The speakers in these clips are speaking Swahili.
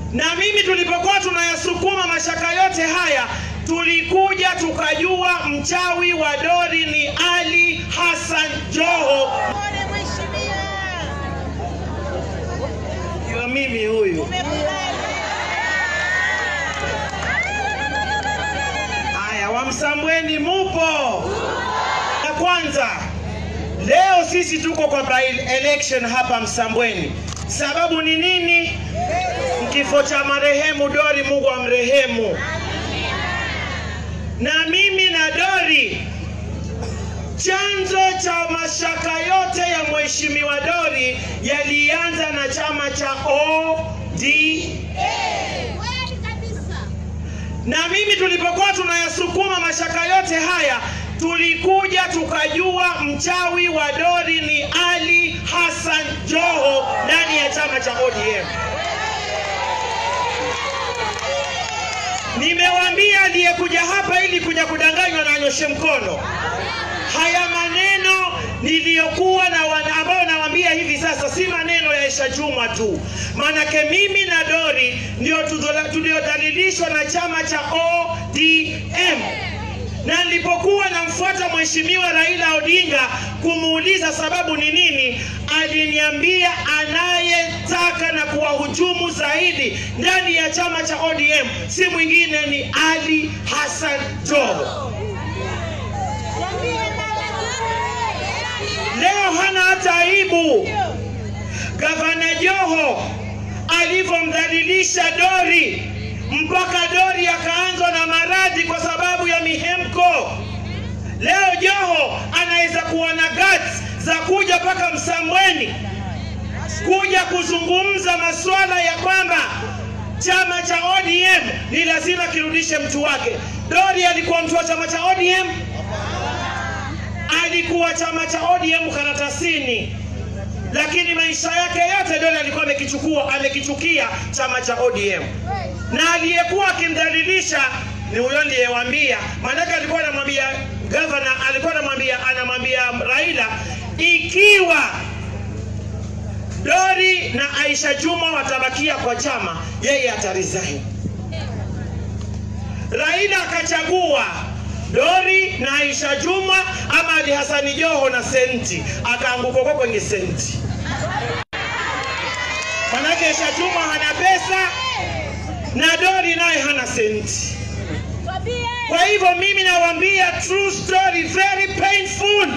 na mimi tulipokuwa tunayasukuma mashaka yote haya tulikuja tukajua mchawi wa dori ni Ali Hassan Joho. Pole mheshimiwa. Ndio mimi huyu. Umekubali. Haya, Wamsambweni mupo? Ya kwanza, leo sisi tuko kwa by election hapa Msambweni. Sababu ni nini? Kifo cha marehemu Dori, Mungu amrehemu. Na mimi na Dori, chanzo cha mashaka yote ya mheshimiwa Dori yalianza na chama cha ODM. Kweli kabisa. na mimi tulipokuwa tunayasukuma mashaka yote haya tulikuja tukajua mchawi wa dori ni Ali Hassan Joho ndani ya chama cha ODM. Nimewaambia aliyekuja hapa ili kuja kudanganywa na anyoshe mkono. Haya maneno niliyokuwa na wana- ambayo nawaambia hivi sasa si maneno ya Aisha Juma tu, maanake mimi na Dori ndio tuzola- tuliodhalilishwa na chama cha ODM na nilipokuwa namfuata mheshimiwa Raila Odinga kumuuliza sababu ni nini, aliniambia anayetaka na kuwahujumu zaidi ndani ya chama cha ODM si mwingine ni Ali Hassan Joho. Niambie baba. Leo hana hata aibu. Gavana Joho alivyomdhalilisha Dori mpaka Dori akaanzwa na maradhi kwa sababu ya mihemko. Leo Joho anaweza kuwa na guts za kuja mpaka Msambweni kuja kuzungumza masuala ya kwamba chama cha ODM ni lazima kirudishe mtu wake. Dori alikuwa mtu wa chama cha ODM, alikuwa chama cha ODM karatasini, lakini maisha yake yote Dori alikuwa amekichukua amekichukia chama cha ODM, na aliyekuwa akimdhalilisha ni huyo niliyewaambia. Maanake alikuwa anamwambia gavana, alikuwa anamwambia anamwambia Raila ikiwa Dori na Aisha Juma watabakia kwa chama, yeye ataresign. Raila akachagua Dori na Aisha Juma ama Ali Hasani Joho na senti, akaanguka kwa kwenye senti. Manake Aisha Juma hana pesa na Dori naye hana senti. Kwambie. Kwa hivyo mimi nawaambia true story, very painful.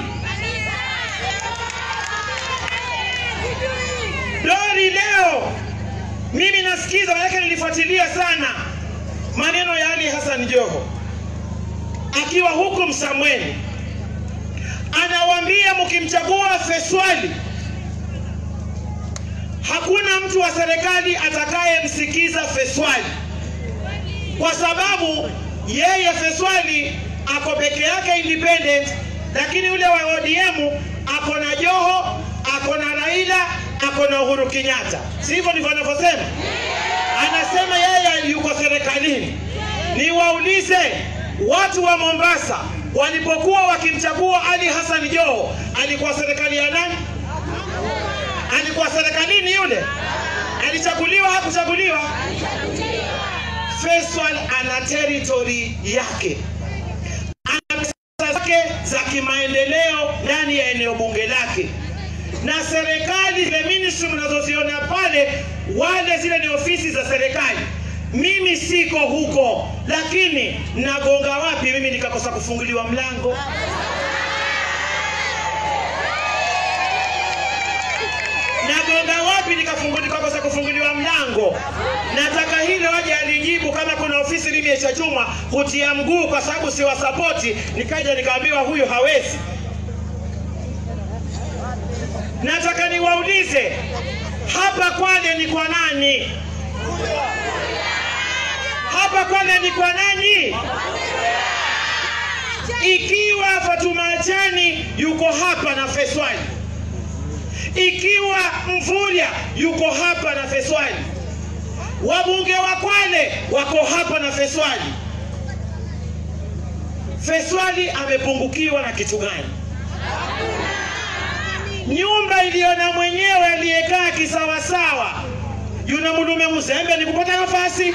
Dori leo mimi nasikiza, manake nilifuatilia sana maneno ya Ali Hassan Joho akiwa huku Msamweni, anawaambia mkimchagua Feswali, hakuna mtu wa serikali atakayemsikiza Feswali kwa sababu yeye Feswali ako peke yake independent, lakini yule wa ODM ako na Joho, ako na Raila, ako na Uhuru Kenyatta. Si hivyo ndivyo anavyosema? Anasema yeye yuko serikalini. Niwaulize watu wa Mombasa walipokuwa wakimchagua Ali Hassan Joho, alikuwa serikali ya nani? Alikuwa serikalini yule? Alichaguliwa hakuchaguliwa? Faisal ana territory yake, ana pesa zake za kimaendeleo ndani ya eneo bunge lake, na serikali zile ministry mnazoziona pale, wale zile ni ofisi za serikali. Mimi siko huko, lakini nagonga wapi mimi nikakosa kufunguliwa mlango? nagonga wapi nikafunguli- nikakosa kufunguliwa mlango? Nataka hilo waje alijibu, kama kuna ofisi mimi Aisha Juma kutia mguu kwa sababu siwasapoti, nikaja nikaambiwa huyu hawezi. Nataka niwaulize hapa Kwale ni kwa nani? Hapa Kwale ni kwa nani? Ikiwa Fatuma Achani yuko hapa na Feswali ikiwa Mvurya yuko hapa na Feswali, wabunge wa Kwale wako hapa na Feswali. Feswali amepungukiwa na kitu gani? Nyumba iliyo na mwenyewe aliyekaa kisawasawa yuna mulume mzembe ni kupata nafasi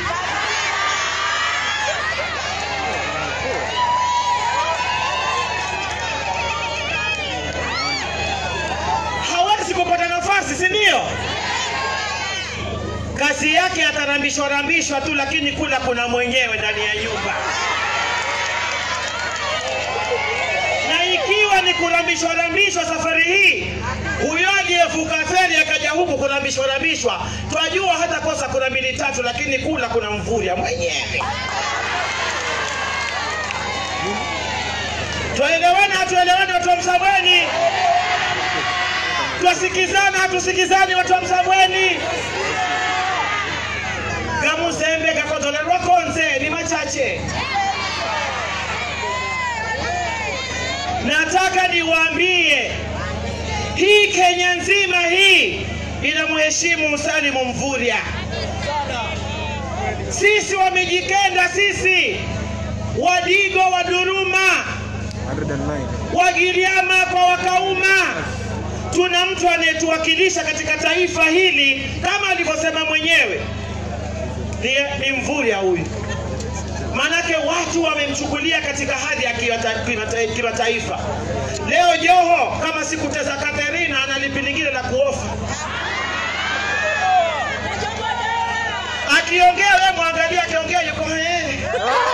hawezi kupata nafasi si ndio kazi yake atarambishwa rambishwa tu lakini kula kuna mwenyewe ndani ya nyumba na ikiwa ni kurambishwa rambishwa safari hii huyo aliyevuka feri akaja huku kurambishwa rambishwa twajua hata kosa kuna mbili tatu lakini kula kuna mvurya mwenyewe twaelewana hatuelewani watu wa msabweni twasikizana hatusikizani watu wa msabweni gamuzembe gakotolerwa konze ni machache nataka niwaambie hii Kenya nzima hii inamheshimu Salimu Mvurya. Sisi wamejikenda, sisi Wadigo wa Duruma, 109. Wagiriama kwa Wakauma, tuna mtu anayetuwakilisha katika taifa hili kama alivyosema mwenyewe ni, ni Mvurya huyu. Manake watu wamemchukulia katika hadhi ya kimata- kimata- kimataifa. Leo Joho kama sikuteza Katerina ana lipi lingine la kuofa. Akiongea wewe mwangalia, akiongea yuko eh. Eh.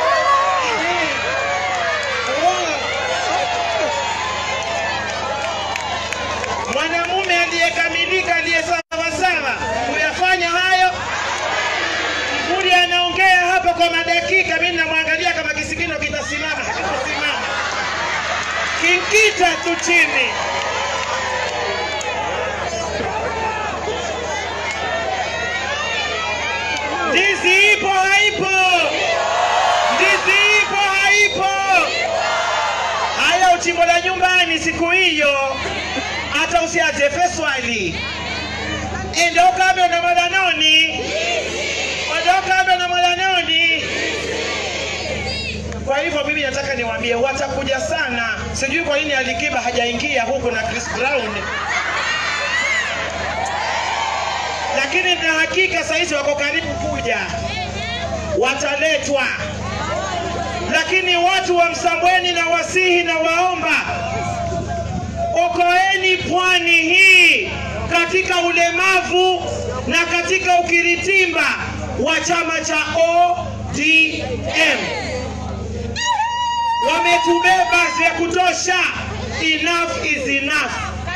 Mwanamume aliyekamilika aliye sawa sawa kuyafanya hayo Mvuri anaongea hapa kwa madakika, mimi namwangalia kama kisikino kitasimama, hakikusimama, kinkita tu chini. Ndizi ipo haipo? Ndizi ipo haipo? Haya, uchimbo la nyumbani siku hiyo, hata usiajefe swali ende ukambe na mwalanoni wadokambe na mwalanoni. Kwa hivyo mimi nataka niwaambie, watakuja sana. Sijui kwa nini Alikiba hajaingia huku na Chris Brown, lakini na hakika sahizi wako karibu kuja, wataletwa. Lakini watu wa Msambweni na wasihi na waomba, okoeni pwani hii katika ulemavu na katika ukiritimba wa chama cha ODM. Wametubeba vya kutosha, enough is enough.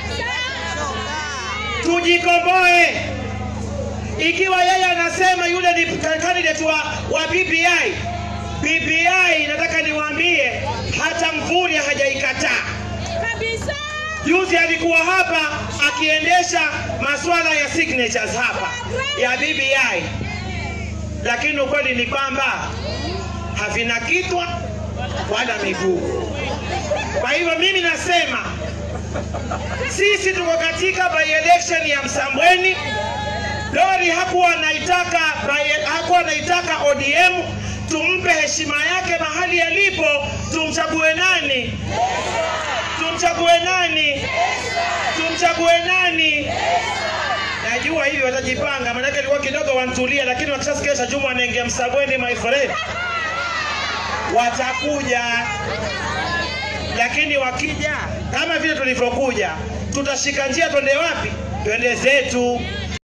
Tujikomboe. Ikiwa yeye anasema yule ni candidate wa, wa BBI, BBI nataka niwaambie hata Mvurya hajaikataa. Kabisa. Juzi alikuwa hapa akiendesha masuala ya signatures hapa ya BBI, lakini ukweli ni kwamba havina kitwa wala miguu. Kwa hivyo mimi nasema sisi tuko katika by election ya Msambweni. Dori hakuwa anaitaka by- hakuwa anaitaka ODM, tumpe heshima yake mahali alipo, tumchague nani? Tumchague nani? Tumchague nani? Najua hivi watajipanga, maanake ilikuwa kidogo wantulia, lakini wakishasikia Juma anaingia Msambweni, my friend, watakuja. Lakini wakija kama vile tulivyokuja, tutashika njia, twende wapi? Twende zetu.